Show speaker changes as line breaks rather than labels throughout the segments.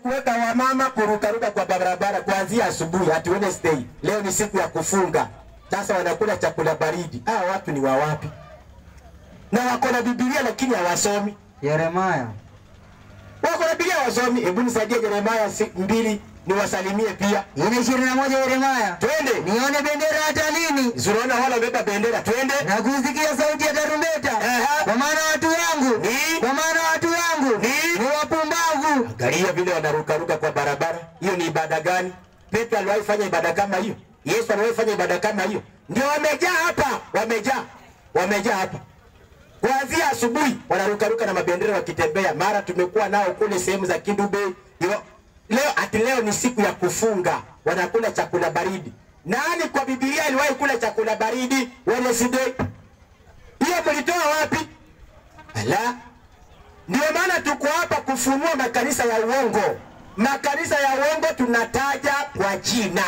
kuweka wamama kurukaruka kwa barabara kuanzia asubuhi hati Wednesday. Leo ni siku ya kufunga, sasa wanakula chakula baridi. Hawa watu ni wa wapi? Na wako na Biblia lakini hawasomi.
Yeremaya
Wako na Biblia hawasomi. Hebu nisaidie Yeremia si- mbili niwasalimie pia,
ile ishirini na moja Yeremaya,
twende.
nione bendera hata lini
Zuraona wala wamebeba bendera, twende.
na kusikia sauti ya tarumbeta,
Aha.
kwa maana watu wangu
Ni?
kwa maana watu wangu
Ni?
ni wapumbavu.
Angalia vile wanarukaruka kwa barabara. Hiyo ni ibada gani? Petro aliwahi fanya ibada kama hiyo? Yesu aliwahi fanya ibada kama hiyo? Ndio wamejaa hapa, wamejaa, wamejaa hapa kuanzia asubuhi, wanarukaruka na mabendera wakitembea. Mara tumekuwa nao kule sehemu za Kidube. Yo- Leo ati leo ni siku ya kufunga, wanakula chakula baridi. Nani kwa Biblia aliwahi kula chakula baridi Wednesday? Hiyo mlitoa wapi? Ala, ndio maana tuko hapa kufunua makanisa ya uongo. Makanisa ya uongo tunataja kwa jina,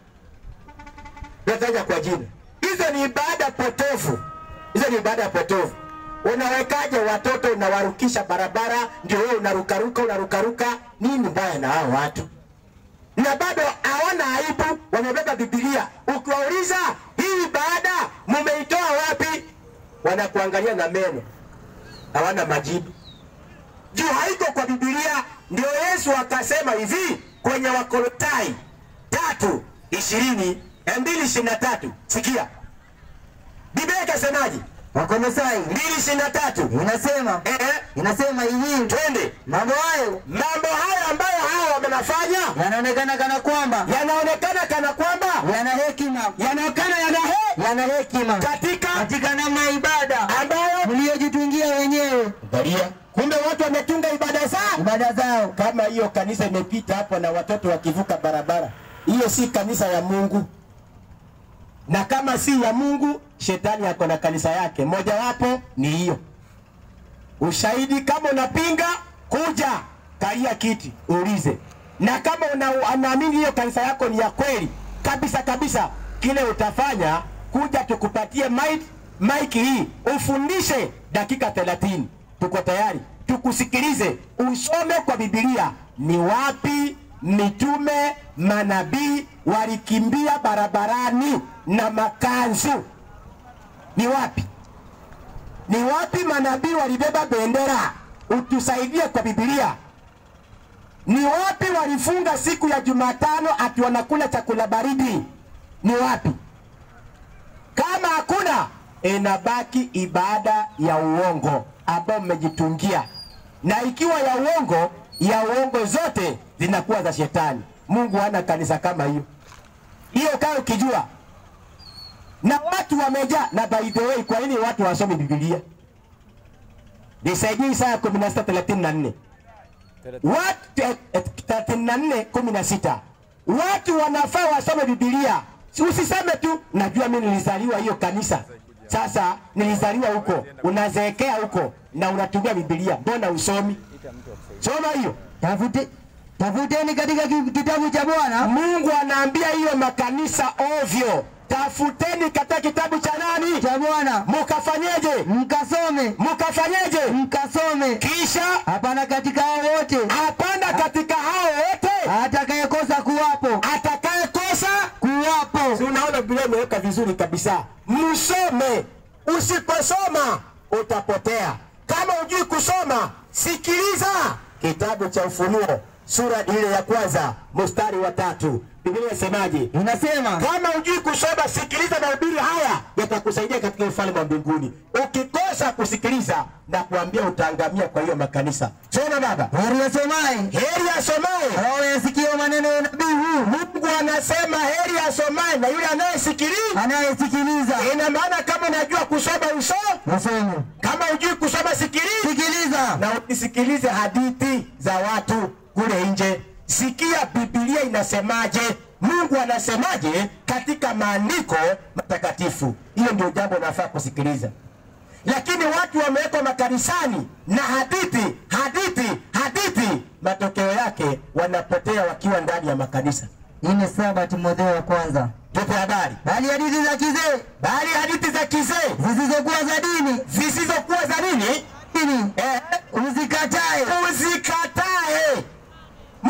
tunataja kwa jina. Hizo ni ibada potofu, hizo ni ibada potofu. Unawekaje watoto unawarukisha barabara, ndio wewe unarukaruka unarukaruka? Nini mbaya na hao watu? na bado hawana aibu, wamebeba Biblia. Ukiwauliza hii ibada mumeitoa wapi, wanakuangalia na meno, hawana majibu juu haiko kwa Biblia. Ndio Yesu akasema hivi kwenye Wakolosai tatu ishirini mbili ishirini na tatu sikia Biblia ikasemaje?
Wakolosai
mbili ishirini na tatu
inasema
eh, eh,
inasema hivi,
twende
mambo hayo
mambo haya ambayo hao wamenafanya
yanaonekana kana kwamba
yanaonekana kana kwamba
yana hekima,
yanaonekana yana he
yana hekima
katika
katika namna ya ibada
ambayo
mliyojitungia wenyewe
angalia, kumbe watu wametunga ibada zao
ibada zao.
kama hiyo kanisa imepita hapo na watoto wakivuka barabara, hiyo si kanisa ya Mungu. Na kama si ya Mungu, shetani ako na kanisa yake, mojawapo ni hiyo. Ushahidi kama unapinga, kuja kalia kiti uulize, na kama una, unaamini hiyo kanisa yako ni ya kweli kabisa kabisa, kile utafanya kuja tukupatie mic, mic hii ufundishe dakika 30 tuko tayari tukusikilize, usome kwa Biblia ni wapi mitume manabii walikimbia barabarani na makanzu, ni wapi? Ni wapi manabii walibeba bendera? Utusaidie kwa Biblia. Ni wapi walifunga siku ya Jumatano ati wanakula chakula baridi? Ni wapi? Kama hakuna, inabaki ibada ya uongo ambayo mmejitungia, na ikiwa ya uongo, ya uongo zote zinakuwa za shetani. Mungu hana kanisa kama hiyo. Hiyo kaa ukijua, na watu wamejaa. Na by the way, kwa nini watu wasomi Biblia? Nisaidie Isaya 16:34 watu eh, eh, 34 16 watu wanafaa wasome Biblia. Si Usiseme tu najua mimi nilizaliwa hiyo kanisa, sasa nilizaliwa huko, unazeekea huko na unatumia Biblia, mbona usomi? Soma hiyo.
Tafute, tafuteni katika ki- kitabu cha Bwana
Mungu anaambia hiyo makanisa ovyo, tafuteni katika kitabu cha nani,
cha Bwana
mukafanyeje?
mkasome,
Mukafanyeje?
mkasome.
Kisha
Hapana katika hao wote
hapana katika hao wote
atakayekosa kuwapo
atakayekosa
kuwapo.
Si unaona Biblia imeweka vizuri kabisa. Msome, usiposoma utapotea. Kama hujui kusoma, sikiliza kitabu cha Ufunuo sura ile ya kwanza mstari wa tatu. Biblia inasemaje?
Inasema
Kama hujui kusoma, sikiliza mahubiri haya, yatakusaidia katika ufalme wa mbinguni. Ukikosa kusikiliza, na kuambia utaangamia kwa hiyo makanisa. Soma baba,
heri asomaye
heri asomaye
au yasikia maneno ya nabii huu,
Mungu anasema heri asomaye na yule anayesikiliza.
anayesikiliza
Ina maana kama unajua kusoma usome,
nasome,
kama hujui kusoma sikiliza,
sikiliza
na usisikilize hadithi za watu kule nje. Sikia Biblia inasemaje, Mungu anasemaje katika maandiko matakatifu. Hiyo ndio jambo unafaa kusikiliza, lakini watu wamewekwa makanisani na hadithi hadithi hadithi, matokeo yake wanapotea wakiwa ndani ya makanisa.
ine saba Timotheo wa kwanza,
Tupe habari,
bali hadithi za kizee
bali hadithi za kizee
zisizokuwa za dini
zisizokuwa za nini
dini
eh,
uzikatae,
uzikatae. Mtu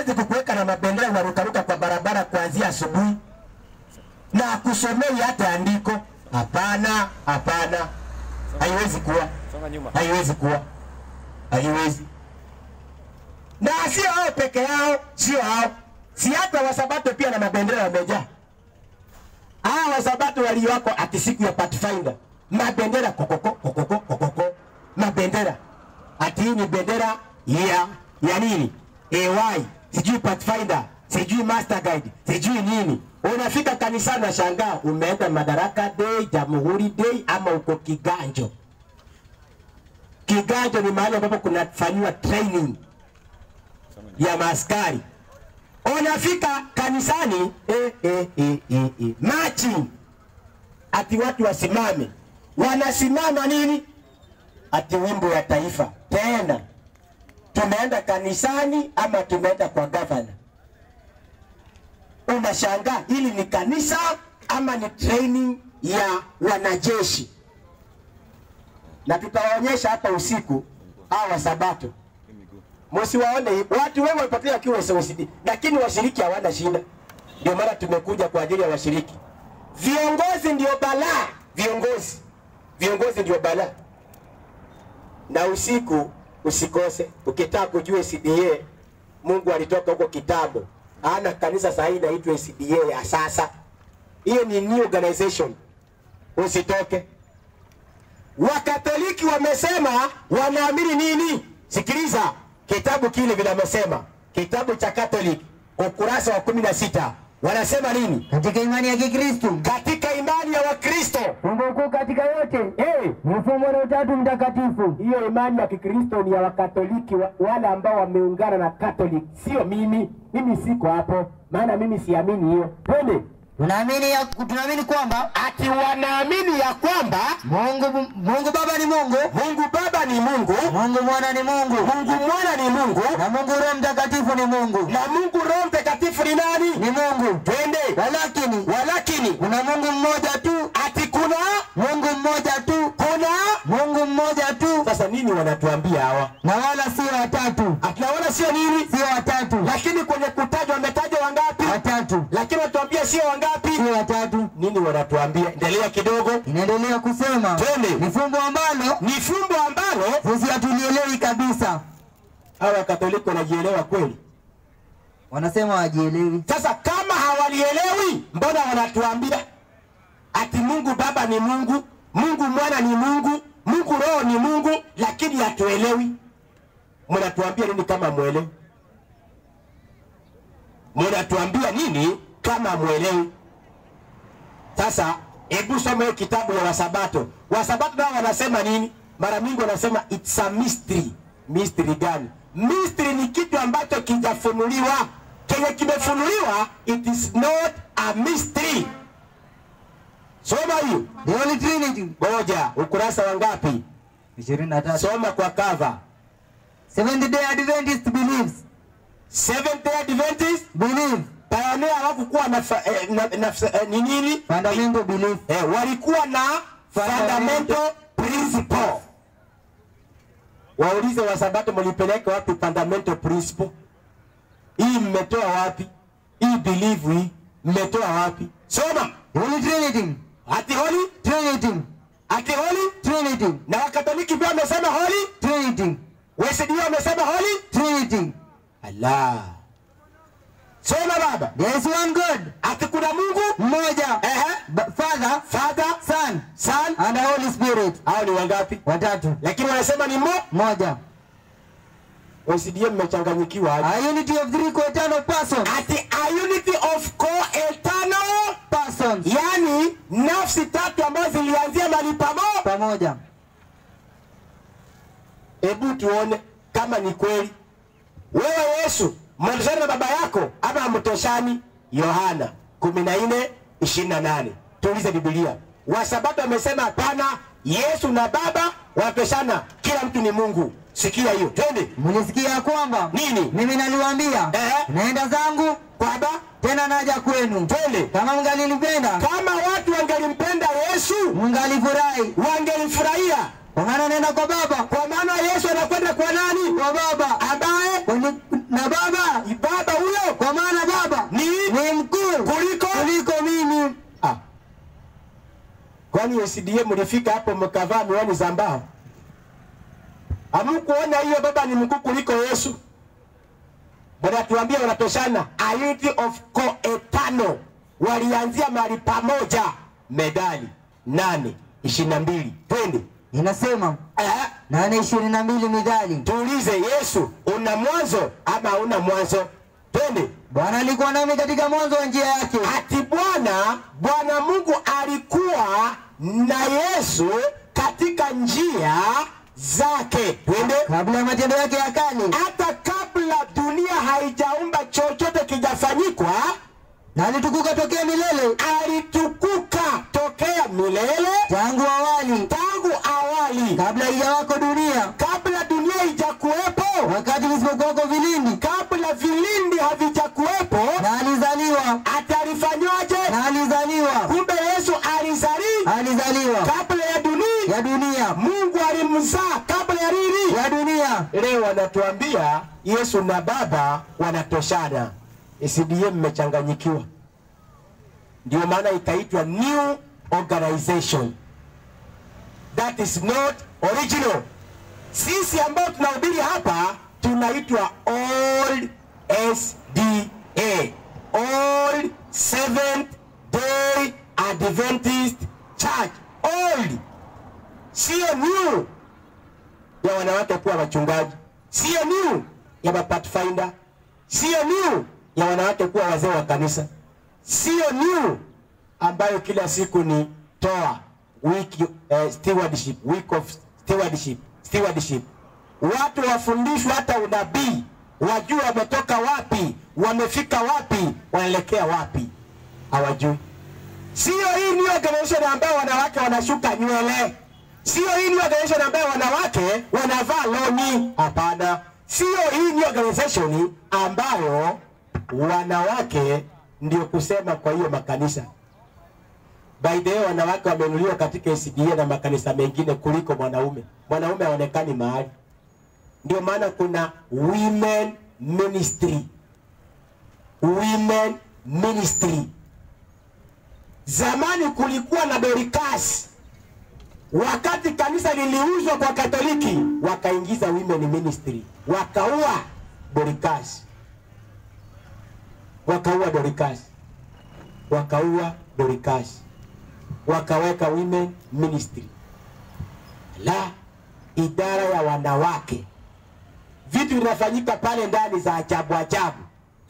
aanze kukuweka na mabendera unarukaruka kwa barabara kuanzia asubuhi na akusomei hata andiko. Hapana, hapana, haiwezi kuwa,
Songa nyuma.
haiwezi kuwa, haiwezi. Na sio hao peke yao, sio hao, si hata wasabato pia na mabendera wamejaa. Hawa wasabato walioko ati siku ya Pathfinder, mabendera kokoko kokoko kokoko, mabendera ati hii ni bendera ya ya nini? AY, sijui Pathfinder, sijui Master Guide, sijui nini. Unafika kanisani na shangaa umeenda Madaraka Day, Jamhuri Day ama uko Kiganjo. Kiganjo ni mahali ambapo kunafanyiwa training ya maaskari. Unafika kanisani eh, eh, eh, eh, eh. marching ati watu wasimame, wanasimama nini? Ati wimbo ya taifa. Tena tumeenda kanisani ama tumeenda kwa gavana? Unashangaa, hili ni kanisa ama ni training ya wanajeshi? Na tutawaonyesha hapa usiku hawa Sabato msiwaone hivi. Watu wengi wamepotea wakiwa SOCD, lakini washiriki hawana shida. Ndio maana tumekuja kwa ajili ya washiriki. Viongozi ndio balaa, viongozi, viongozi ndio balaa. Na usiku usikose, ukitaka kujua CDA, Mungu alitoka huko kitambo, ana kanisa sasa hii inaitwa CDA ya sasa. Hiyo ni new organization, usitoke. Wakatoliki wamesema wanaamini nini? Sikiliza kitabu kile vinamesema, kitabu cha Catholic ukurasa wa kumi na sita wanasema nini?
Katika imani ya Kikristo,
Katika imani ya Wakristo
fumbo kuu katika yote
hey,
ni mfumo na utatu mtakatifu.
hiyo imani ya Kikristo ni ya Wakatoliki wa, wale ambao wameungana na Catholic, sio mimi. Mimi siko hapo, maana mimi siamini hiyo. Twende
Tunaamini ya tunaamini kwamba
ati wanaamini ya kwamba
Mungu Mungu Baba ni Mungu,
Mungu Baba ni Mungu,
Mungu Mwana ni Mungu,
Mungu Mwana ni Mungu
na Mungu Roho Mtakatifu ni Mungu.
na Mungu Roho Mtakatifu ni nani?
Ni Mungu.
Twende
Walakini
walakini
kuna Mungu mmoja tu,
ati kuna
Mungu mmoja tu,
kuna
Mungu mmoja tu,
sasa nini wanatuambia hawa
na wala sio watatu,
tunaona sio nini
sio watatu,
lakini kwenye kutajwa wametajwa wangapi
watatu,
lakini wanatuambia sio wangapi
sio watatu.
nini wanatuambia endelea kidogo
Inaendelea kusema
Twende.
ni fumbo ambalo
ni fumbo ambalo
sisi hatulielewi kabisa.
hawa katoliki wanajielewa kweli
Wanasema wajielewi.
sasa kama hawalielewi mbona wanatuambia ati mungu baba ni mungu mungu mwana ni mungu mungu roho ni mungu lakini hatuelewi mnatuambia nini kama mwelewi mnatuambia nini kama mwelewi sasa hebu soma hiyo kitabu ya wasabato wasabato nao wanasema nini mara mingi wanasema it's a mystery mystery gani mystery ni kitu ambacho kijafunuliwa kenye kimefunuliwa it is not a mystery soma hiyo
The Holy Trinity
ngoja ukurasa wa ngapi
23.
soma kwa cover
Seventh Day Adventist believes
Seventh Day Adventist
believe
pioneer hawakukuwa na, fa- eh, na, na eh, ni nini
fundamental belief
eh, walikuwa na fundamental principle. Waulize wasabato mlipeleka wapi fundamental principle? Hii mmetoa wapi? Hii belief hii mmetoa wapi? Soma
The Holy Trinity
ati holy,
Trinity
ati holy,
Trinity
na Wakatoliki pia wamesema holy,
Trinity
WSD wamesema holy.
Trinity
Allah, soma baba,
There is one God
ati kuna Mungu
mmoja
ehe,
Ba- Father
Father,
Son
Son,
and the Holy Spirit
hao ni wangapi?
watatu
Lakini wanasema ni mo
moja
OCDM mmechanganyikiwa aje?
a unity of three co-eternal persons
ati a unity of co-eternal
persons
yani nafsi tatu ambazo zilianzia mahali pamoja.
pamoja
Hebu tuone kama ni kweli. Wewe Yesu mwanzani na baba yako ama hamtoshani? Yohana 14 28. Tuulize Biblia. Wasabato wamesema hapana, Yesu na baba wanatoshana, kila mtu ni Mungu. Sikia hiyo, twende.
mlisikia ya kwamba
Nini?
mimi naliwaambia
Ehe.
naenda zangu
Baba,
tena naja kwenu
twende.
kama mngalinipenda
Kama watu wangelimpenda Yesu,
mngalifurahi
wangelifurahia
kwa maana naenda kwa baba
kwa maana Yesu anakwenda kwa nani?
kwa baba
Ambaye
Kwani- na baba
baba Kwani SDA mlifika hapo mkavaa miwani za mbao? Hamkuona hiyo baba ni mkuu kuliko Yesu? Bwana tuambia wanatoshana. A unity of coetano. Walianzia mahali pamoja. Medali nane ishirini na mbili twende.
Inasema
Eh,
nane ishirini na mbili midhali,
tuulize Yesu, una mwanzo ama hauna mwanzo? Twende.
Bwana alikuwa nami katika mwanzo wa njia yake,
ati Bwana Bwana Mungu alikuwa na Yesu katika njia zake. Twende.
kabla ya matendo yake ya kale,
Hata kabla dunia haijaumba chochote kijafanyikwa,
na alitukuka tokea milele,
alitukuka tokea milele
tangu awali,
tangu awali,
kabla haijawako dunia,
kabla dunia haijakuwepo,
wakati visipokuwako vilindi,
kabla vilindi havijakuwepo,
na alizaliwa,
atalifanywaje?
na alizaliwa,
Kumbe Yesu alizali
alizaliwa
kabla ya dunia.
ya dunia,
Mungu alimzaa kabla ya nini?
ya dunia.
Leo wanatuambia Yesu na Baba wanatoshana. SDA mmechanganyikiwa, ndio maana ikaitwa new organization that is not original. Sisi ambao tunahubiri hapa tunaitwa old SDA, old Seventh Day Adventist Church, old, sio new ya wanawake kuwa wachungaji, sio new ya mapathfinder, sio new ya wanawake kuwa wazee wa kanisa, sio new ambayo kila siku ni toa week, uh, stewardship, week of stewardship, stewardship. Watu wafundishwe hata unabii, wajue wametoka wapi, wamefika wapi, wanaelekea wapi, hawajui. Sio hii ni organization ambayo wanawake wanashuka nywele. Sio hii ni organization ambayo wanawake wanavaa loni. Hapana, sio hii ni organization ambayo wanawake ndio kusema kwa hiyo makanisa. By the way, wanawake wamenuliwa katika SDA na makanisa mengine kuliko mwanaume. Mwanaume haonekani mahali. Ndio maana kuna women ministry, women ministry. Zamani kulikuwa na Dorcas. Wakati kanisa liliuzwa kwa Katoliki, wakaingiza women ministry, wakaua Dorcas, wakaua Dorcas, wakaua Dorcas, wakaweka women ministry, la idara ya wanawake. Vitu vinafanyika pale ndani za ajabu ajabu.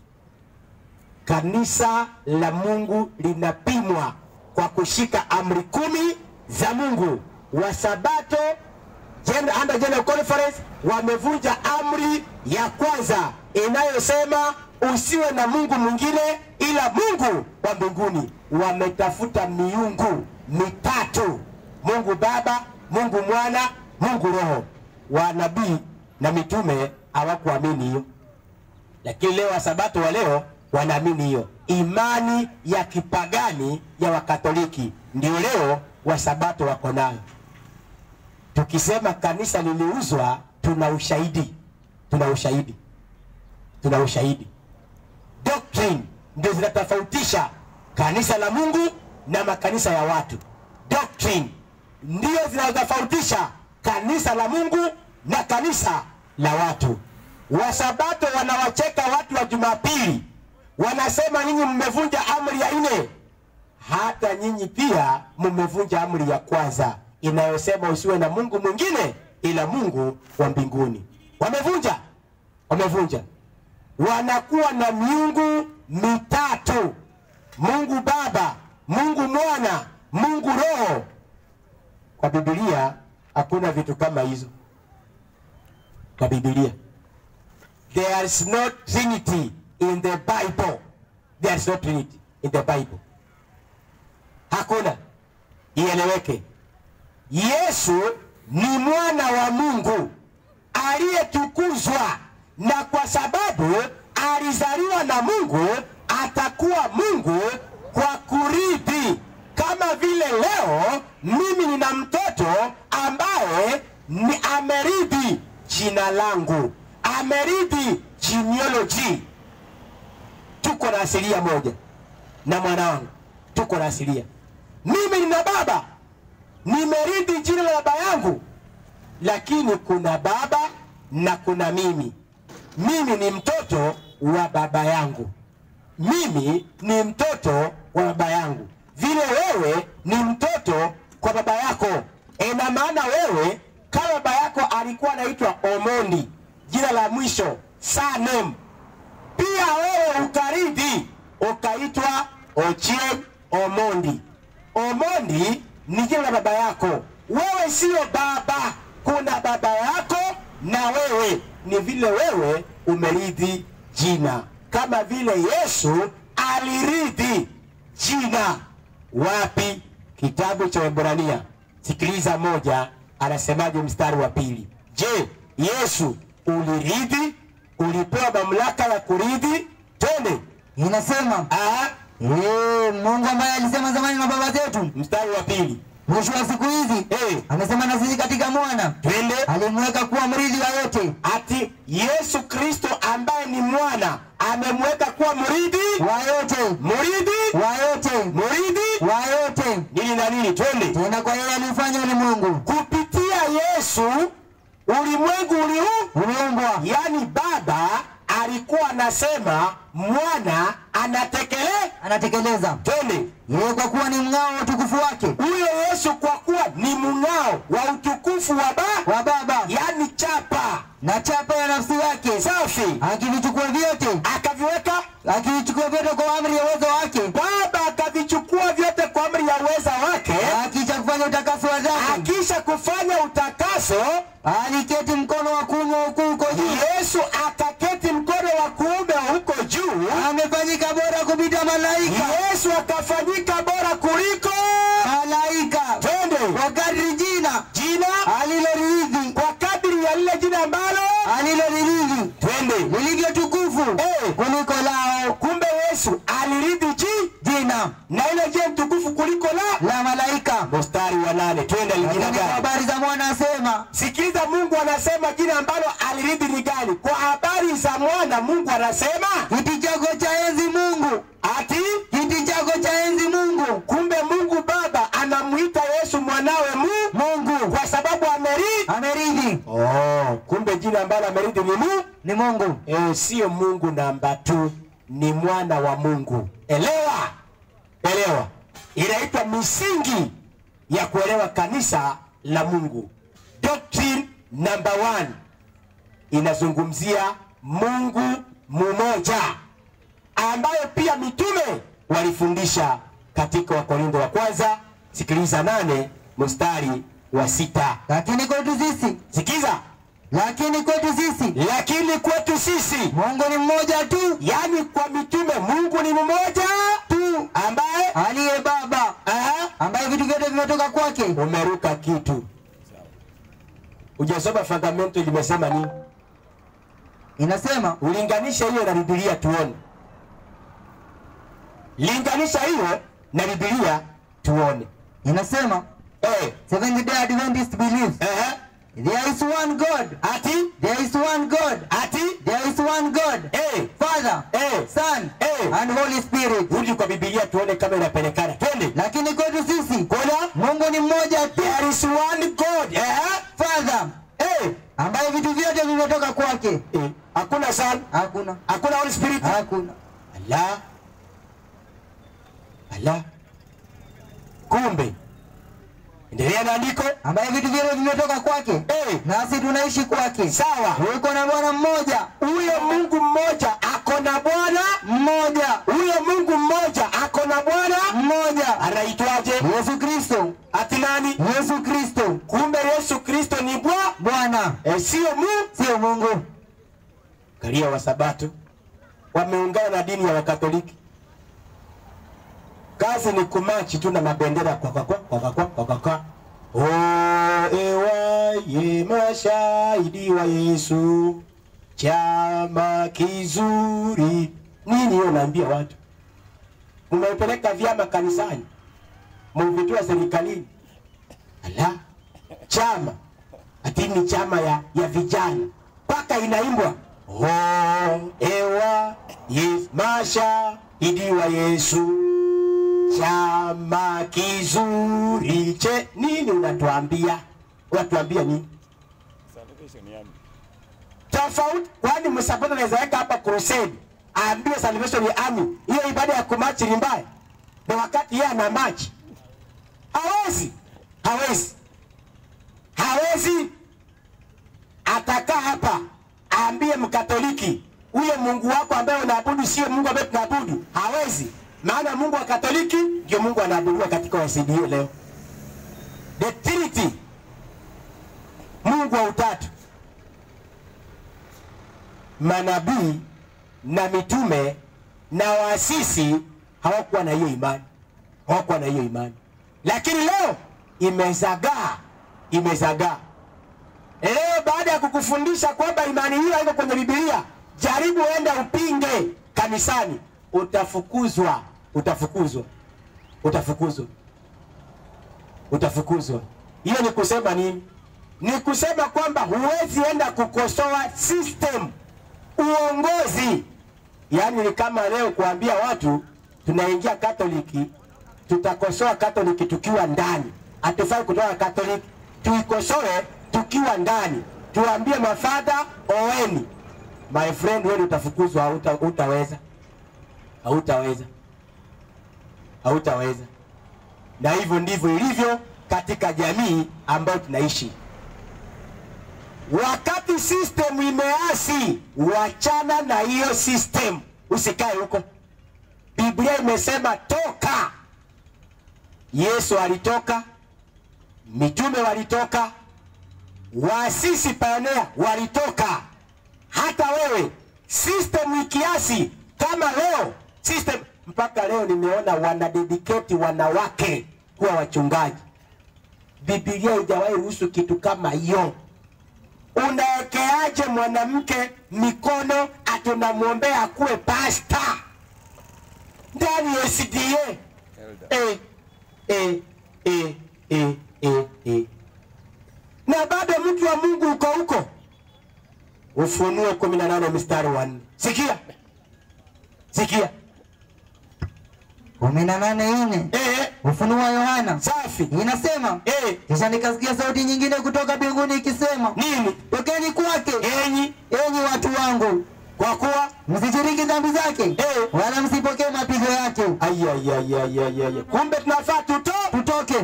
Kanisa la Mungu linapimwa kwa kushika amri kumi za Mungu. Wasabato Gen- under General Conference wamevunja amri ya kwanza inayosema usiwe na Mungu mwingine ila Mungu wa mbinguni. Wametafuta miungu mitatu, Mungu Baba, Mungu Mwana, Mungu Roho. Wanabii na mitume hawakuamini hiyo lakini leo wasabato wa leo wanaamini hiyo imani ya kipagani ya wakatoliki ndio leo wasabato wako nayo tukisema kanisa liliuzwa tuna ushahidi tuna ushahidi tuna ushahidi doctrine ndio zinatofautisha kanisa la mungu na makanisa ya watu doctrine ndio zinatofautisha kanisa la mungu na kanisa la watu wasabato wanawacheka watu wa jumapili wanasema nyinyi mmevunja amri ya nne hata nyinyi pia mmevunja amri ya kwanza inayosema usiwe na mungu mwingine ila mungu wa mbinguni wamevunja wamevunja wanakuwa na miungu mitatu mungu baba mungu mwana mungu roho kwa bibilia hakuna vitu kama hizo kwa bibilia there is no trinity in the bible there is no trinity in the bible hakuna ieleweke yesu ni mwana wa mungu aliyetukuzwa na kwa sababu alizaliwa na mungu atakuwa mungu kwa kurithi kama vile leo mimi nina mtoto ambaye ni amerithi jina langu amerithi genealogy tuko na asilia moja na mwanangu tuko na asilia mimi nina baba nimerithi jina la baba yangu, lakini kuna baba na kuna mimi. Mimi ni mtoto wa baba yangu, mimi ni mtoto wa baba yangu, vile wewe ni mtoto kwa baba yako. Ina maana wewe kama baba yako alikuwa anaitwa Omondi, jina la mwisho surname, pia wewe ukarithi ukaitwa Ochieng Omondi. Omondi ni jina la baba yako, wewe sio baba. Kuna baba yako na wewe, ni vile wewe umerithi jina, kama vile Yesu alirithi jina. Wapi? Kitabu cha Waebrania, sikiliza moja, anasemaje mstari wa pili? Je, Yesu ulirithi? Ulipewa mamlaka ya kurithi? Twende.
Inasema
Aha,
eh, Mungu ambaye alisema zamani na baba zetu,
mstari wa pili.
mwisho wa siku hizi
Eh,
amesema na sisi katika mwana,
twende.
alimweka kuwa mrithi wa yote
ati Yesu Kristo ambaye ni mwana amemweka kuwa mrithi,
wa yote
mrithi,
wa yote
mrithi
wa yote,
nini na nini? Twende.
tena kwa yeye aliufanya ulimwengu
Kupitia Yesu ulimwengu uliu,
uliumbwa,
yaani Baba alikuwa anasema mwana anatekele.
anatekeleza
Twende.
yeye kwa kuwa ni mng'ao wa utukufu wake
Huyo Yesu kwa kuwa ni mng'ao wa utukufu wa ba,
wa Baba
yaani chapa
na chapa ya nafsi yake,
safi,
akivichukua vyote
akaviweka
akivichukua vyote kwa amri ya uwezo wake,
Baba akavichukua vyote kwa amri ya uweza wake,
akicha kufanya utakaso wa dhati,
akisha kufanya utakaso,
aliketi mkono wa kuume wa ukuu uko juu,
Yesu akaketi mkono wa kuume huko juu.
amefanyika bora kupita malaika
Yesu akafanyika bora kuliko
malaika,
twende
kwa kadri jina
jina
alilolirithi
kwa kadiri ya lile jina ambalo
alilolirithi
twende.
lilivyo tukufu
Eh.
kuliko lao
Kumbe Yesu alirithi ji
jina
na ile je mtukufu kuliko la.
la malaika.
Mstari wa nane, twende jina
Lakini kwa
gani?
habari za mwana asema,
Sikiliza, Mungu anasema jina ambalo alirithi ni gani? Kwa habari za mwana, Mungu anasema
kiti chako cha enzi Mungu,
ati
kiti chako cha enzi Mungu,
kumbe Mungu Baba anamuita Yesu mwanawe mu
Mungu
kwa sababu amerithi.
amerithi
Oh, kumbe jina ambalo amerithi ni mu
ni Mungu.
eh, sio Mungu namba tu, ni mwana wa Mungu. Elewa, elewa, inaitwa misingi ya kuelewa kanisa la Mungu. Doctrine number one inazungumzia Mungu mmoja ambayo pia mitume walifundisha katika Wakorintho wa kwanza, sikiliza nane mstari wa sita.
Lakini kwetu sisi,
Sikiza,
lakini kwetu sisi
lakini kwetu sisi,
Mungu ni mmoja tu
yaani kwa mitume, Mungu ni mmoja tu ambaye
aliye Baba,
aha,
ambaye vitu vyote vimetoka kwake.
umeruka kitu. Hujasoma fundamento limesema nini?
Inasema
Ulinganisha hiyo na Biblia tuone. Linganisha hiyo na Biblia tuone.
inasema
Eh,
Seventh Day Adventist believes
eh,
there is one God,
ati
there is one God,
ati
there is one God,
eh,
Father,
eh,
Son
Eh.
and Holy Spirit.
rudi kwa Biblia tuone kama inapelekana. Twende.
Lakini kwetu sisi
Kuna
Mungu ni mmoja tu,
there is one God. Eh,
Father,
eh,
ambaye vitu vyote vimetoka kwake.
eh, hakuna Son,
Hakuna,
hakuna Holy Spirit.
hakuna.
Ala. Ala. Kumbe. Endelea na andiko.
ambaye vitu vyote vimetoka kwake,
Eh,
nasi tunaishi kwake.
sawa.
Yuko na Bwana mmoja
Huyo Mungu mmoja ako na Bwana
mmoja
huyo Mungu mmoja ako na Bwana
mmoja,
anaitwaje?
Yesu Kristo,
Ati nani?
Yesu Kristo
Kumbe Yesu Kristo ni Bwana
Bwana,
e, sio Mungu.
sio Mungu.
Kalia wa Sabato wameungana na dini ya Wakatoliki. Kazi ni kumachi tu na mabendera kwa kwa kwa kwa kwa kwa kwa kwa. Oh, ewaye mashahidi wa Yesu, chama kizuri. Nini hiyo naambia watu? Mmepeleka vyama kanisani, mmevitua serikalini. Ala, chama ati ni chama ya, ya vijana mpaka inaimbwa oh, ewa yes, mashahidi wa Yesu chama kizuri che nini unatuambia unatuambia nini
Salvation Army.
tofauti kwani msapoti anaweza weka hapa crusade aambiwe salvation army hiyo ibada ya kumachi ni mbaya na wakati yeye ana machi hawezi hawezi hawezi atakaa hapa aambie mkatoliki huyo mungu wako ambaye unaabudu sio mungu ambaye tunaabudu hawezi maana mungu wa katoliki ndio mungu anaabudiwa katika wasda leo the trinity mungu wa utatu manabii na mitume na waasisi hawakuwa na hiyo imani hawakuwa na hiyo imani lakini leo imezagaa imezagaa leo baada ya kukufundisha kwamba imani hiyo haiko kwenye bibilia jaribu enda upinge kanisani utafukuzwa utafukuzwa utafukuzwa utafukuzwa hiyo ni kusema nini ni kusema kwamba huwezi enda kukosoa system uongozi yaani ni kama leo kuambia watu tunaingia katoliki tutakosoa katoliki tukiwa ndani hatufai kutoka katoliki tuikosoe tukiwa ndani tuambie mafadha oweni my friend wewe utafukuzwa hauta- hutaweza hautaweza hautaweza na hivyo ndivyo ilivyo katika jamii ambayo tunaishi wakati system imeasi wachana na hiyo system usikae huko biblia imesema toka yesu alitoka mitume walitoka waasisi pionea walitoka hata wewe system ikiasi kama leo system mpaka leo nimeona wanadediketi wanawake kuwa wachungaji bibilia ijawahi ruhusu kitu kama hiyo unawekeaje mwanamke mikono atunamwombea akuwe pasta ndani ya SDA?
Elder.
Eh, eh, eh, eh, eh, eh. Na bado mtu wa Mungu uko huko. Ufunuo 18 mstari wa 4. Sikia, sikia.
kumi na nane nne
Eh,
Ufunuo wa Yohana
safi.
inasema
Eh,
kisha nikasikia sauti nyingine kutoka mbinguni ikisema,
nini?
tokeni kwake
Enyi
enyi watu wangu,
kwa kuwa
msishiriki dhambi zake
Eh.
wala msipokee mapigo yake,
ayayayayayaya, kumbe tunafaa tuto
tutoke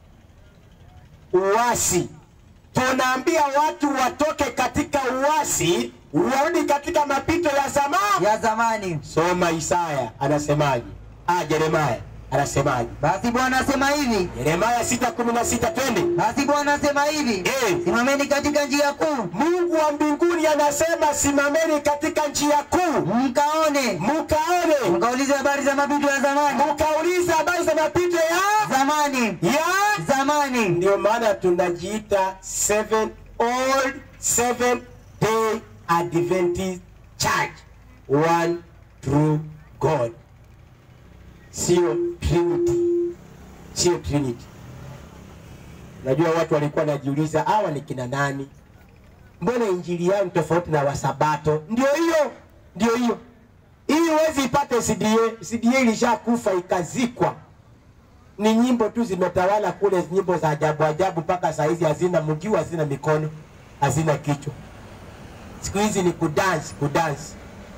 uasi. Tunaambia watu watoke katika uasi, warudi katika mapito ya zamani.
ya zamani.
Soma Isaya anasemaje? Ah, Yeremaya anasemaje?
Basi Bwana asema hivi,
Yeremaya 6:16 twende.
basi Bwana asema hivi,
Eh.
simameni katika njia kuu,
Mungu wa mbinguni anasema simameni katika njia kuu,
mkaone,
mkaone,
mkaulize habari za mapito ya zamani,
mkauliza habari za mapito ya
zamani,
ya
zamani.
ndio maana tunajiita seven old seven day adventist church one true god sio trinity sio trinity najua watu walikuwa wanajiuliza hawa ni kina nani mbona injili yao ni tofauti na wasabato ndio hiyo ndio hiyo hii huwezi ipate cda cda ilishakufa ikazikwa ni nyimbo tu zimetawala kule, nyimbo za ajabu ajabu, mpaka saa hizi hazina mguu, hazina mikono, hazina kichwa. Siku hizi ni kudansi, kudansi,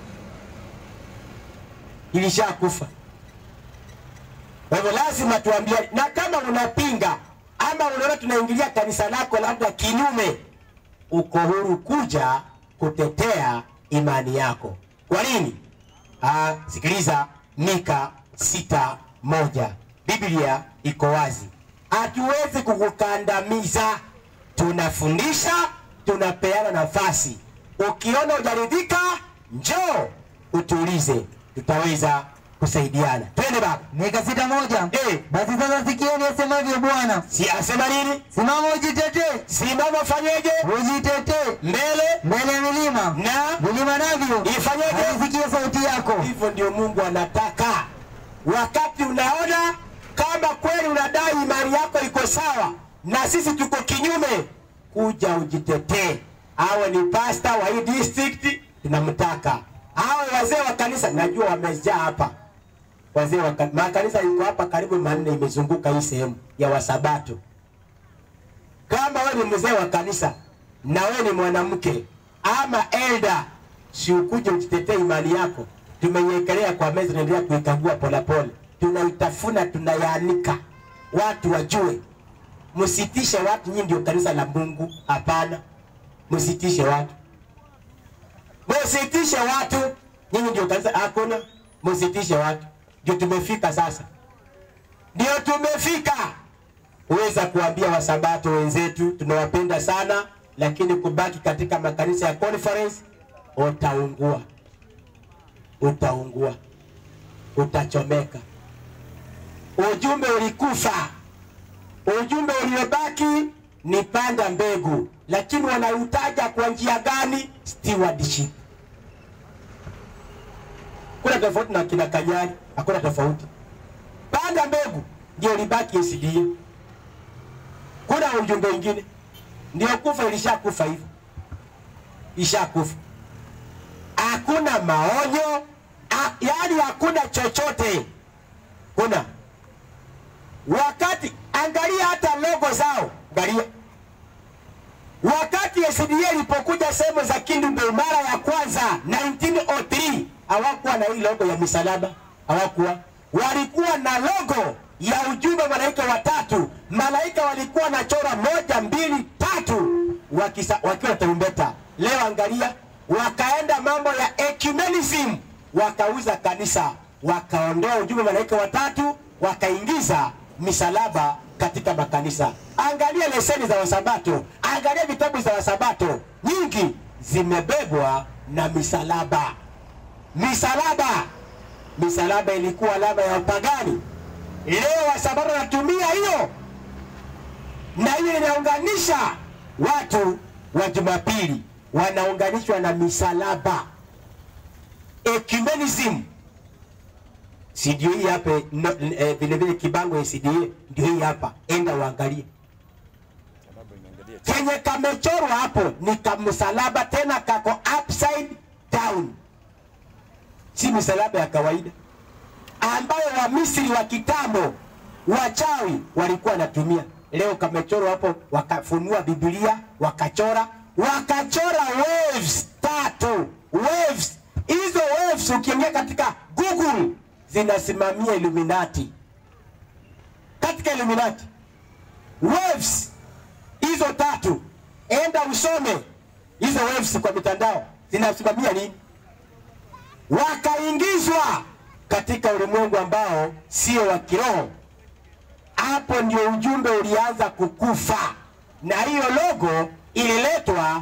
ilishakufa. Kwa hivyo lazima tuambie, na kama unapinga ama unaona tunaingilia kanisa lako labda kinyume, uko huru kuja kutetea imani yako. Kwa nini? Ah, sikiliza Mika sita moja. Biblia iko wazi, hatuwezi kukukandamiza. Tunafundisha, tunapeana nafasi. Ukiona hujaridhika, njoo utuulize, tutaweza kusaidiana. Twende baba.
Mika sita moja.
Eh.
Basi sasa sikieni asemavyo Bwana,
Si asema nini?
simama ujitetee,
Simama, fanyeje?
ujitetee
Mbele
mbele ya milima,
na
milima navyo
ifanyeje?
havisikie sauti yako.
Hivyo ndio Mungu anataka. Wakati unaona kama kweli unadai imani yako iko sawa na sisi tuko kinyume, kuja ujitetee. Awe ni pasta wa hii district, tunamtaka. Awe wazee wa kanisa, najua wamejaa hapa, wazee wa kan- makanisa iko hapa karibu manne imezunguka hii sehemu ya wasabato kama wewe ni mzee wa kanisa na wewe ni mwanamke ama elda si ukuje ujitetee imani yako tumeiekelea kwa meza tunaendelea kuikagua polepole tunaitafuna tunayaanika watu wajue msitishe watu nyinyi ndio kanisa la mungu hapana msitishe watu msitishe watu nyinyi ndio kanisa hakuna msitishe watu ndio tumefika sasa ndio tumefika uweza kuambia wasabato wenzetu tunawapenda sana lakini kubaki katika makanisa ya conference utaungua utaungua utachomeka ujumbe ulikufa ujumbe uliobaki ni panda mbegu lakini wanautaja kwa njia gani stewardship kuna tofauti na kina kanyari hakuna tofauti panda mbegu ndio libaki SDA kuna ujumbe mwingine ndio kufa ilishakufa hivyo ishakufa hakuna maonyo a, yaani hakuna chochote kuna wakati angalia hata logo zao angalia wakati SDA ilipokuja sehemu za Kindu mara ya kwanza 1903 hawakuwa na hii logo ya misalaba hawakuwa walikuwa na logo ya ujumbe malaika watatu malaika walikuwa na chora moja mbili tatu wakisa, wakiwa tarumbeta leo angalia wakaenda mambo ya ecumenism wakauza kanisa wakaondoa ujumbe malaika watatu wakaingiza misalaba katika makanisa angalia leseni za wasabato angalia vitabu za wasabato nyingi zimebebwa na misalaba misalaba misalaba ilikuwa alama ya upagani leo wasabato wanatumia hiyo na hiyo inaunganisha watu wa jumapili wanaunganishwa na misalaba ecumenism si ndio hii hapa no, eh, vile vile kibango ya CDA ndio hii hapa enda uangalie
Sababu inaangalia
kenye kamechorwa hapo ni kamsalaba tena kako upside down si misalaba ya kawaida ambayo wamisri wa kitambo wachawi walikuwa wanatumia leo kamechorwa hapo wakafunua biblia wakachora wakachora waves tatu waves hizo waves ukiingia katika google zinasimamia illuminati katika illuminati waves hizo tatu enda usome hizo waves kwa mitandao zinasimamia nini wakaingizwa katika ulimwengu ambao sio wa kiroho hapo ndio ujumbe ulianza kukufa na hiyo logo ililetwa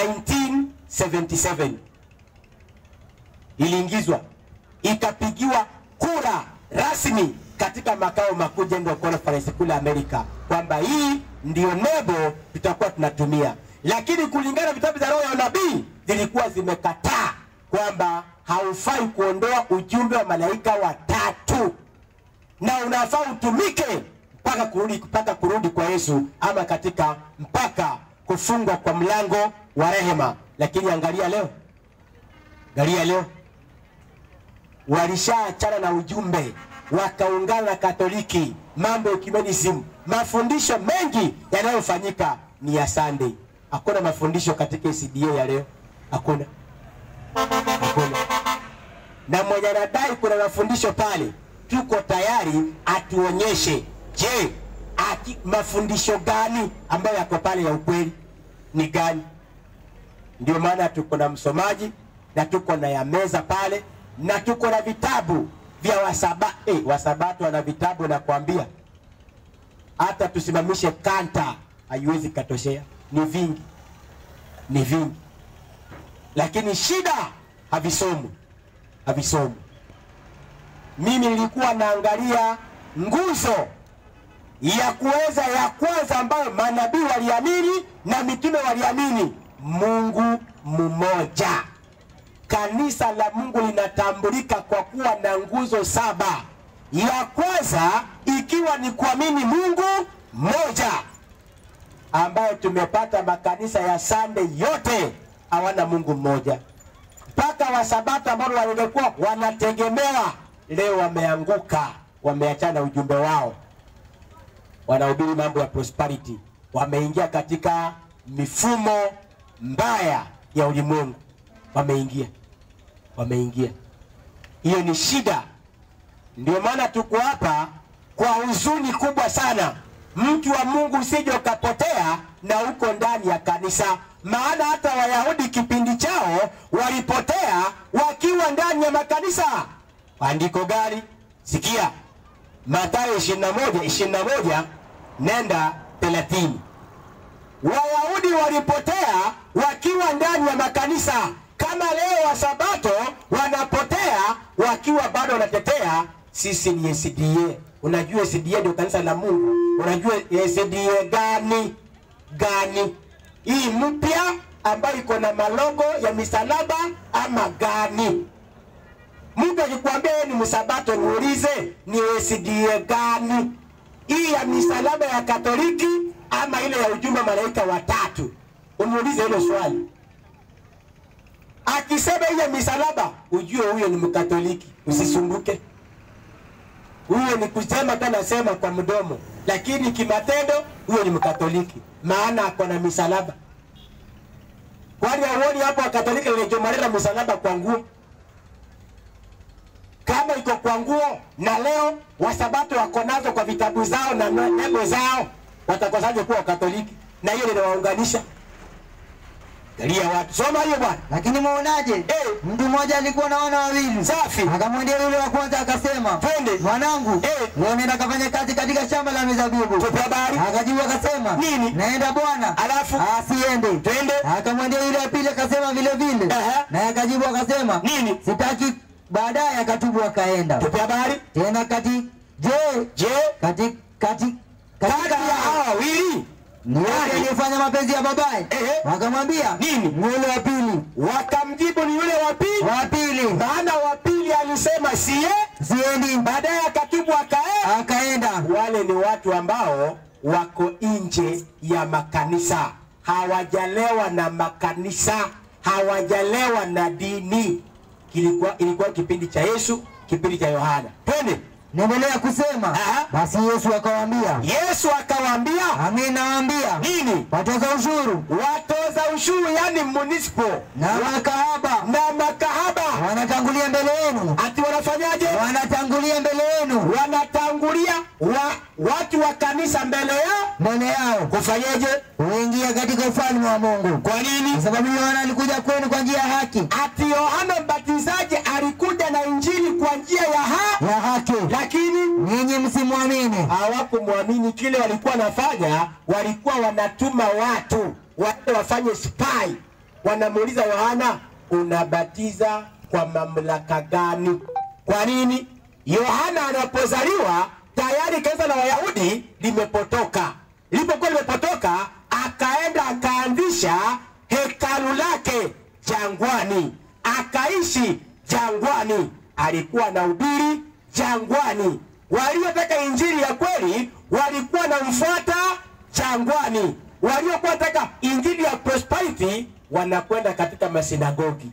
1977 iliingizwa ikapigiwa kura rasmi katika makao makuu General Conference kule Amerika kwamba hii ndio nebo tutakuwa tunatumia, lakini kulingana na vitabu za roho ya unabii zilikuwa zimekataa kwamba haufai kuondoa ujumbe wa malaika watatu na unafaa utumike mpaka kurudi mpaka kurudi kwa Yesu ama katika mpaka kufungwa kwa mlango wa rehema. Lakini angalia leo, angalia leo walishaachana na ujumbe wakaungana na Katoliki, mambo ya ecumenism, mafundisho mengi yanayofanyika ni ya Sunday. Hakuna mafundisho katika CDA ya leo, hakuna, hakuna. Na mwenye anadai kuna mafundisho pale, tuko tayari atuonyeshe, je, aki, mafundisho gani ambayo yako pale ya ukweli ni gani? Ndio maana tuko na msomaji na tuko na ya meza pale na tuko na vitabu vya wasaba eh, wasabato wana vitabu na kuambia hata tusimamishe kanta haiwezi katoshea, ni vingi, ni vingi, lakini shida havisomu, havisomu. Mimi nilikuwa naangalia nguzo ya kuweza ya kwanza ambayo manabii waliamini na mitume waliamini, Mungu mmoja. Kanisa la Mungu linatambulika kwa kuwa na nguzo saba. Ya kwanza ikiwa ni kuamini Mungu mmoja, ambayo tumepata makanisa ya Sunday yote hawana Mungu mmoja, mpaka Wasabato ambao walikuwa wanategemewa leo wameanguka, wameachana na ujumbe wao, wanahubiri mambo ya prosperity, wameingia katika mifumo mbaya ya ulimwengu, wameingia wameingia. Hiyo ni shida. Ndio maana tuko hapa kwa huzuni kubwa sana. Mtu wa Mungu usije ukapotea na uko ndani ya kanisa, maana hata Wayahudi kipindi chao walipotea wakiwa ndani ya makanisa. Andiko gani? Sikia, Mathayo 21 21 nenda 30. Wayahudi walipotea wakiwa ndani ya makanisa, kama leo Wasabato wanapotea wakiwa bado wanatetea sisi ni SDA. Unajua SDA ndio kanisa la Mungu. Unajua SDA gani gani? Hii mpya ambayo iko na malogo ya misalaba ama gani? Mtu akikwambia yeye ni msabato, muulize ni SDA gani? Hii ya misalaba ya Katoliki ama ile ya ujumbe wa malaika watatu? Umuulize hilo swali. Akisema ile misalaba, ujue huyo ni Mkatoliki, usisumbuke. Huyo ni kusema tu anasema kwa mdomo, lakini kimatendo huyo ni Mkatoliki, maana ako na misalaba. Kwani hauoni hapo Wakatoliki walichomarira msalaba kwa nguo? Kama iko kwa nguo, na leo Wasabato wako nazo kwa vitabu zao na nembo zao, watakosaje kuwa Wakatoliki? Na hiyo linawaunganisha. Galia watu, soma hiyo bwana.
Lakini mwaonaje?
Eh.
Mtu mmoja alikuwa na wana wawili.
Safi.
Akamwendea yule wa kwanza akasema,
Twende.
mwanangu,
Eh.
leo nenda kafanya kazi katika shamba la mizabibu.
Tupe habari.
Akajibu akasema,
Nini?
Naenda bwana.
Alafu?
asiende.
Twende.
Akamwendea yule wa pili akasema vile vile.
Aha.
Naye akajibu akasema,
Nini?
Sitaki. Baadaye akatubu akaenda.
Tupe habari.
Tena kati je,
Je,
kati kati
kati
katika
ya hawa wawili
ni yule
Nani?
aliyefanya mapenzi ya babaye.
Ehe.
Wakamwambia
Nini?
Ni yule wa pili.
wakamjibu ni yule wa pili,
Wa pili
maana wa pili alisema siye,
siendi,
baadaye akatubu akae.
akaenda.
Wale ni watu ambao wako nje ya makanisa, hawajalewa na makanisa, hawajalewa na dini. Kilikuwa, ilikuwa kipindi cha Yesu, kipindi cha Yohana. Twende.
Naendelea kusema
Aha.
basi Yesu akawaambia,
Yesu akawaambia
amin nawaambia,
nini?
watoza ushuru
Watoza ushuru, yani municipal
na makahaba
na makahaba,
wanatangulia mbele yenu,
ati wanafanyaje?
wanatangulia mbele yenu,
Wanatangulia wa, watu wa kanisa mbele yao
mbele yao
kufanyaje?
huingia katika ufalme wa Mungu.
Kwa nini?
Kwa sababu Yohana alikuja kwenu kwa njia ya haki,
Ati Yohana Mbatizaji alikuja na injili kwa njia ya ha,
ya haki,
lakini
ninyi msimwamini.
hawakumwamini. Kile walikuwa wanafanya, walikuwa wanatuma watu waende wafanye spy. Wanamuuliza Yohana, unabatiza kwa mamlaka gani? Kwa nini? Yohana anapozaliwa tayari kanisa la Wayahudi limepotoka. Lilipokuwa limepotoka, akaenda akaanzisha hekalu lake jangwani, akaishi jangwani, alikuwa anahubiri jangwani. Waliotaka injili ya kweli walikuwa wanamfuata jangwani, waliokuwa wanataka injili ya prosperity wanakwenda katika masinagogi.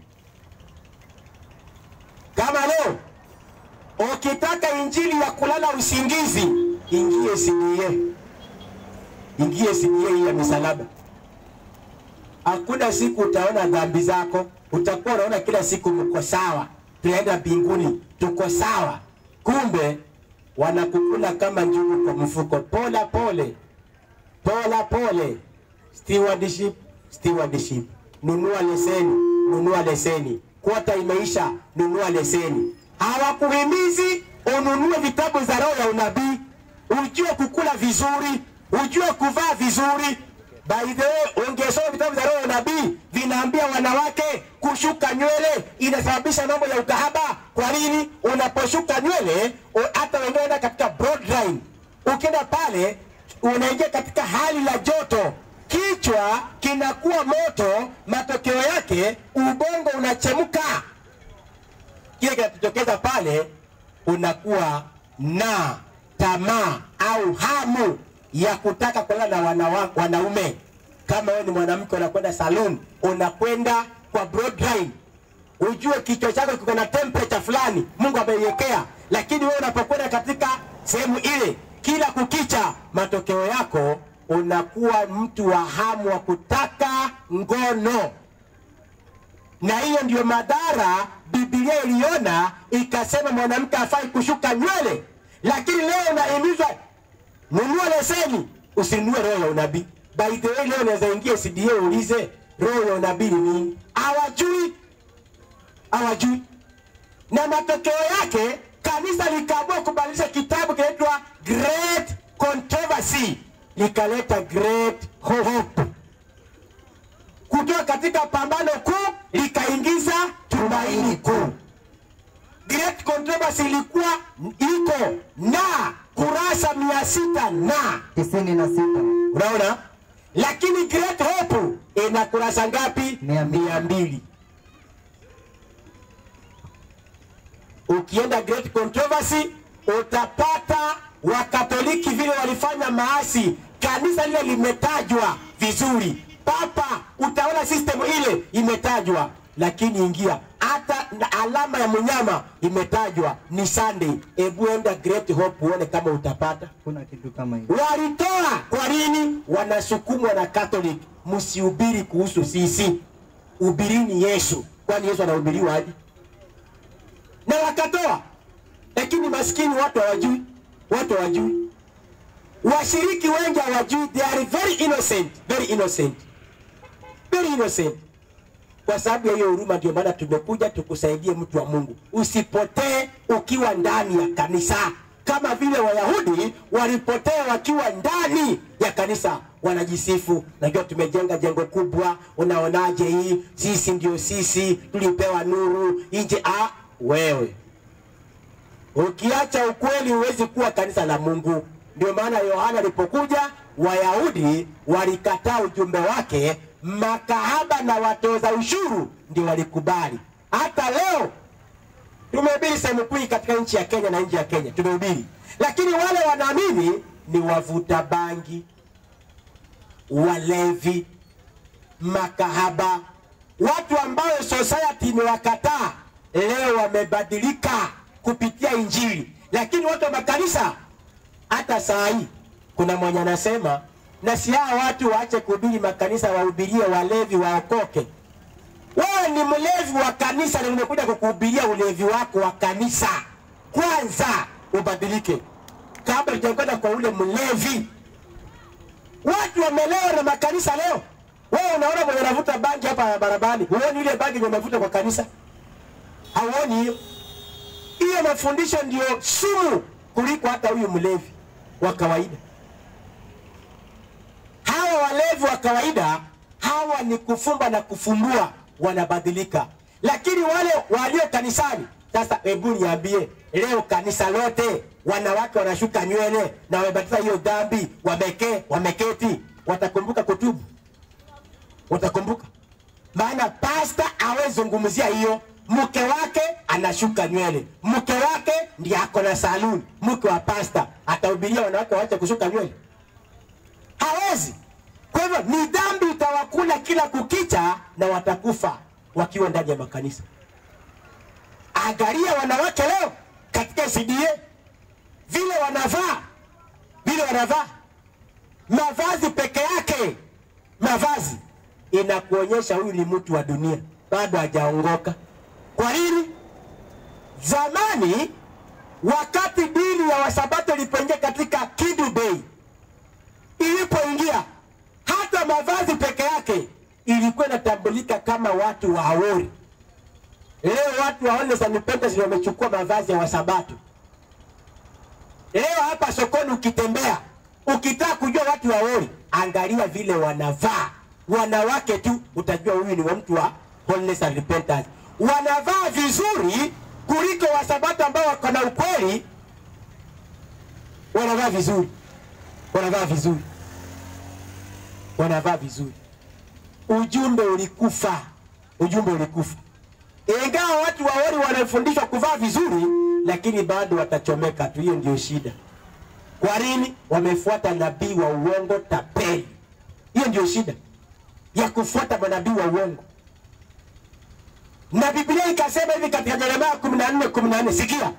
Kama leo ukitaka injili ya kulala usingizi, ingie CDA, ingie CDA hii ya misalaba. Hakuna siku utaona dhambi zako, utakuwa unaona kila siku mko sawa, tunaenda mbinguni, tuko sawa. Kumbe wanakukula kama njugu kwa mfuko, pola pole pola pole. Stewardship, stewardship. Nunua leseni, nunua leseni. Kwota imeisha, nunua leseni. Hawakuhimizi ununue vitabu za roho ya unabii, ujue kukula vizuri, ujue kuvaa vizuri. By the way, ungesoma vitabu za roho ya unabii vinaambia wanawake kushuka nywele inasababisha mambo ya ukahaba. Kwa nini? Unaposhuka nywele, u- hata wengine wanaenda katika broad line, ukienda pale unaingia katika hali la joto, kichwa kinakuwa moto, matokeo yake ubongo unachemka. Kile kinachotokeza pale, unakuwa na tamaa au hamu ya kutaka kulala na wanawa, wanaume. Kama wewe ni mwanamke unakwenda saloon, unakwenda kwa broad line, ujue kichwa chako kiko na temperature fulani Mungu ameiwekea. lakini wewe unapokwenda katika sehemu ile kila kukicha, matokeo yako unakuwa mtu wa hamu wa kutaka ngono, na hiyo ndiyo madhara Biblia iliona ikasema mwanamke hafai kushuka nywele, lakini leo unahimizwa nunua leseni, usinunue roho ya unabii. By the way, leo unaweza ingia CDA uulize roho ya unabii ni nini, hawajui, hawajui. Na matokeo yake kanisa likaamua kubadilisha kitabu kinaitwa Great Controversy, likaleta Great Hope kutoka katika pambano kuu likaingiza tumaini kuu. Great Controversy ilikuwa iko na kurasa mia sita na
tisini na sita
unaona, lakini Great Hope ina kurasa ngapi?
Mia mbili.
Mia mbili. Ukienda Great Controversy utapata Wakatoliki vile walifanya maasi, kanisa lile limetajwa vizuri, papa, utaona system ile imetajwa, lakini ingia hata na alama ya mnyama imetajwa ni Sunday. Hebu enda Great Hope uone kama utapata
kuna kitu kama hiyo
walitoa kwa nini? Wanasukumwa na Catholic, msihubiri kuhusu sisi, hubirini Yesu. Kwani Yesu anahubiriwa aje? Na wakatoa, lakini maskini watu hawajui, watu hawajui, washiriki wengi hawajui, they are very innocent, very innocent, very innocent. Kwa sababu ya hiyo huruma, ndio maana tumekuja tukusaidie, mtu wa Mungu, usipotee ukiwa ndani ya kanisa, kama vile Wayahudi walipotea wakiwa ndani ya kanisa, wanajisifu, najua tumejenga jengo kubwa, unaonaje hii? Sisi ndio sisi, tulipewa nuru nje. Ah, wewe ukiacha ukweli huwezi kuwa kanisa la Mungu. Ndio maana Yohana alipokuja, Wayahudi walikataa ujumbe wake, makahaba na watoza ushuru ndio walikubali. Hata leo tumehubiri sehemu kuu katika nchi ya Kenya na nje ya Kenya tumehubiri, lakini wale wanaamini ni wavuta bangi, walevi, makahaba, watu ambao society imewakataa leo wamebadilika kupitia Injili, lakini watu wa makanisa hata saa hii kuna mwenye anasema na si hawa watu waache kuhubiri makanisa, wahubirie walevi waokoke. Wewe ni mlevi wa kanisa na umekuja kukuhubiria ulevi wako wa kanisa. Kwanza ubadilike kabla hujakwenda kwa ule mlevi. Watu wamelewa na makanisa leo. Wewe unaona mwenye anavuta bangi hapa barabarani, huoni ile bangi yenye anavuta kwa kanisa? Hauoni hiyo? Hiyo mafundisho ndio sumu kuliko hata huyu mlevi wa kawaida. Hawa walevi wa kawaida hawa ni kufumba na kufumbua, wanabadilika. Lakini wale walio kanisani sasa, hebu niambie, leo kanisa lote wanawake wanashuka nywele na wamebatiza hiyo dhambi, wameke wameketi, watakumbuka kutubu? Watakumbuka? Maana pasta awezungumzia hiyo mke wake anashuka nywele, mke wake ndiye ako na saluni. Mke wa pasta atahubiria wanawake waache kushuka nywele? Hawezi. Kwa hivyo ni dhambi itawakula kila kukicha, na watakufa wakiwa ndani ya makanisa. Angalia wanawake leo katika CDA vile wanavaa, vile wanavaa mavazi peke yake, mavazi inakuonyesha huyu ni mtu wa dunia, bado hajaongoka. Kwa nini? Zamani wakati dini ya Wasabato ilipoingia katika Kidu Bay, ilipoingia hata mavazi peke yake ilikuwa inatambulika kama watu wa Awori. Leo watu wa Holiness and Repentance wamechukua mavazi ya Wasabato. Leo hapa sokoni ukitembea, ukitaka kujua watu wa Awori, angalia vile wanavaa. Wanawake tu utajua huyu ni wa mtu wa Holiness and Repentance. Wanavaa vizuri kuliko Wasabato ambao wako na ukweli. Wanavaa vizuri, wanavaa vizuri, wanavaa vizuri. Ujumbe ulikufa, ujumbe ulikufa. Ingawa watu wa Awori wanafundishwa kuvaa vizuri, lakini bado watachomeka tu. Hiyo ndio shida. Kwa nini? Wamefuata nabii wa uongo tapeli. Hiyo ndio shida ya kufuata manabii wa uongo. Na Biblia ikasema hivi katika Yeremia 14 14, sikia,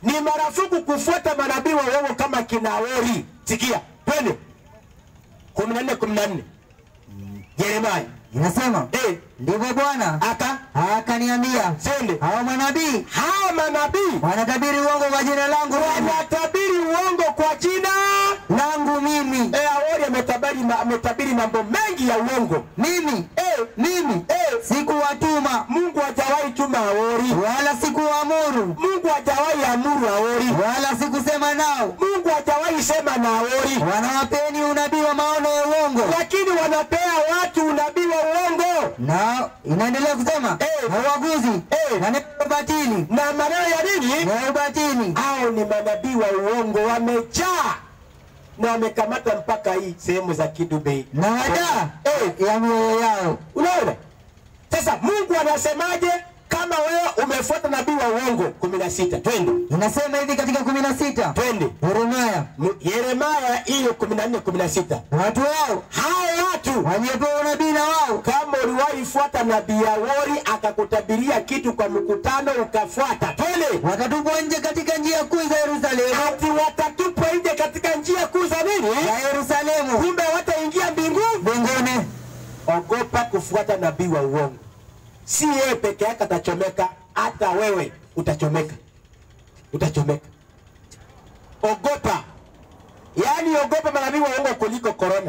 ni marufuku kufuata manabii wa uongo kama kinaori. Sikia, twende kumi na nne kumi na nne Yeremaya
Inasema
eh,
ndivyo Bwana
aka
akaniambia,
sende
hawa manabii
hawa manabii
wanatabiri uongo kwa jina langu mimi.
wanatabiri uongo kwa jina
langu mimi
eh, Aori ametabiri, ma- ametabiri mambo mengi ya uongo
mimi
eh,
mimi
eh,
sikuwatuma
Mungu hajawahi tuma Aori,
wala sikuwaamuru
Mungu hajawahi amuru Aori,
wala sikusema nao,
Mungu hajawahi sema na Aori,
wanawapeni unabii wa maono ya uongo.
lakini wanapea watu unabii wa uongo
Na inaendelea kusema
Eh.
na uaguzi
Eh.
na neno la ubatili
na maneno ya nini?
na ubatili
Hao ni manabii wa uongo, wamejaa na wamekamata mpaka hii sehemu za Kidubei
na wadaa
eh,
ya mioyo yao.
Unaona? Sasa Mungu anasemaje kama wewe umefuata nabii wa uongo? kumi na sita twende
Inasema hivi katika kumi na sita
twende
Yeremia,
M- Yeremaya hiyo kumi na nne kumi na sita
watu wao
hao watu
waliopewa unabii na wao
kama uliwahi fuata nabii ya wori akakutabiria kitu kwa mkutano ukafuata, twende
wakatupwa nje katika njia kuu za Yerusalemu
ati watatupwa nje katika njia kuu za nini,
ya Yerusalemu
kumbe wataingia mbinguni.
mbinguni.
Ogopa kufuata nabii wa uongo. Si yeye peke yake atachomeka, hata wewe utachomeka, utachomeka. Ogopa, yaani ogopa manabii wa uongo kuliko korona.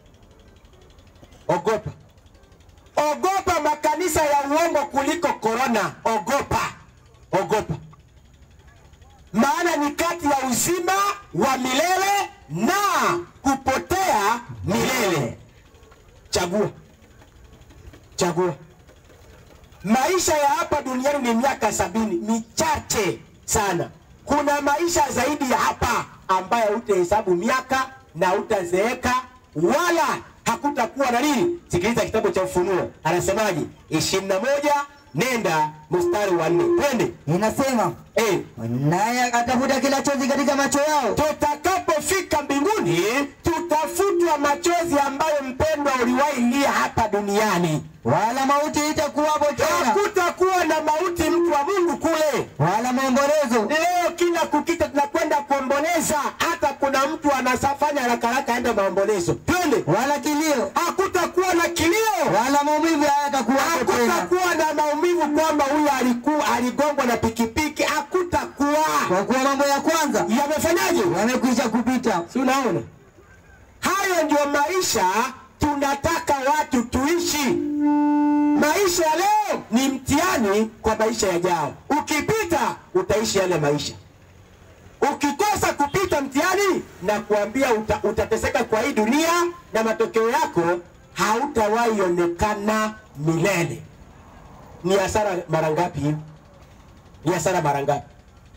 Ogopa, ogopa makanisa ya uongo kuliko korona. Ogopa, ogopa, maana ni kati ya uzima wa milele na kupotea milele. Chagua, chagua. Maisha ya hapa duniani ni miaka sabini, michache sana. Kuna maisha zaidi ya hapa ambayo hutahesabu miaka na hutazeeka wala hakutakuwa na nini. Sikiliza kitabu cha Ufunuo, anasemaje? ishirini na moja nenda mstari wa nne twende.
Inasema
Eh,
naye atafuta kila chozi katika macho yao,
tutakapofika mbinguni tutafutwa machozi ambayo mpendwa uliwahi lia hapa duniani.
wala mauti itakuwapo tena,
Hakutakuwa na mauti, mtu wa Mungu kule.
wala maombolezo,
Leo kila kukicha tunakwenda kuomboleza, hata kuna mtu anasafanya haraka haraka aende maombolezo. Twende,
wala kilio,
hakutakuwa na kilio,
wala maumivu hayatakuwapo tena,
hakutakuwa na maumivu kwamba huyu alikuwa aligongwa na pikipiki. Hakutakuwa.
kwa kuwa mambo ya kwanza
Yamefanyaje?
yamekwisha kupita.
Si unaona? Hayo ndio maisha tunataka watu tuishi. Maisha ya leo ni mtihani kwa maisha yajao. Ukipita utaishi yale maisha, ukikosa kupita mtihani, na kuambia uta, utateseka kwa hii dunia na matokeo yako hautawahi onekana milele. Ni hasara mara ngapi hiyo? Ni hasara mara ngapi?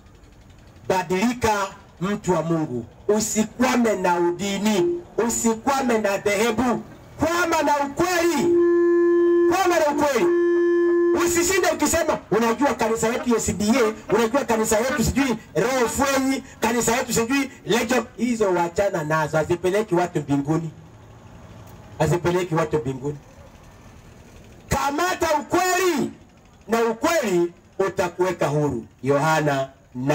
Badilika mtu wa Mungu, usikwame na udini, usikwame na dhehebu, kwama na ukweli, kwama na ukweli. Usishinde ukisema unajua kanisa yetu SDA, unajua kanisa yetu sijui Roho Fwenyi, kanisa yetu sijui Legion. Hizo wachana nazo, hazipeleki watu mbinguni, hazipeleki watu mbinguni. Kamata ukweli na ukweli utakuweka huru. Yohana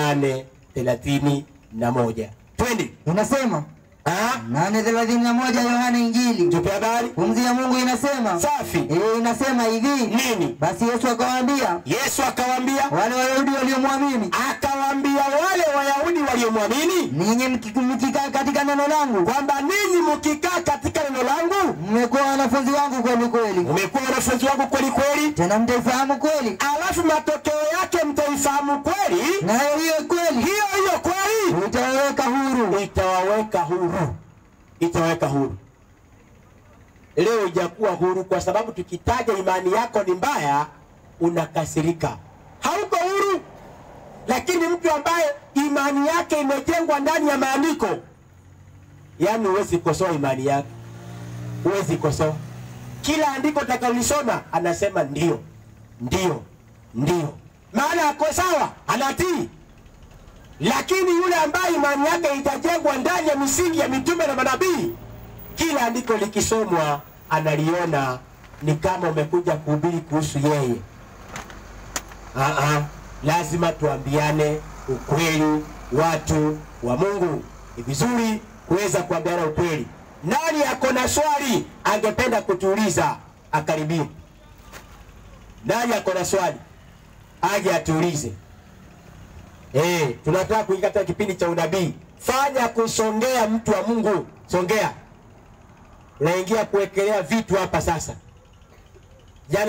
8:31. Twende.
Inasema
Ah,
nane thelathini na moja Yohana Injili.
tupe habari.
Pumzi ya Mungu inasema
Safi.
eh, inasema hivi
Nini?
basi Yesu akawaambia
Yesu akawaambia,
wale Wayahudi waliomwamini,
akawaambia wale Wayahudi waliomwamini
ninyi mki- mkikaa katika neno langu
kwamba ninyi mkikaa katika neno langu
mmekuwa wanafunzi wangu kweli kweli,
umekuwa wanafunzi wangu kweli kweli,
tena mtaifahamu kweli,
alafu matokeo yake mtaifahamu kweli,
nayo hiyo kweli
hiyo hiyo kweli
itawaweka huru.
itawaweka huru, itawaweka huru. Leo hujakuwa huru kwa sababu tukitaja imani yako ni mbaya, unakasirika, hauko huru. Lakini mtu ambaye imani yake imejengwa ndani ya maandiko, yaani huwezi kosoa imani yake, huwezi kosoa. Kila andiko utakalolisoma anasema ndio, ndio, ndio, maana ako sawa, anatii lakini yule ambaye imani yake itajengwa ndani ya misingi ya mitume na manabii, kila andiko likisomwa analiona ni kama umekuja kuhubiri kuhusu yeye. Aa, lazima tuambiane ukweli watu wa Mungu. Ni vizuri kuweza kuambiana ukweli. Nani ako na swali angependa kutuuliza akaribie? Nani ako na swali aje atuulize. Eh, tunataka kuingia katika kipindi cha unabii. Fanya kusongea, mtu wa Mungu, songea. Unaingia kuwekelea vitu hapa sasa.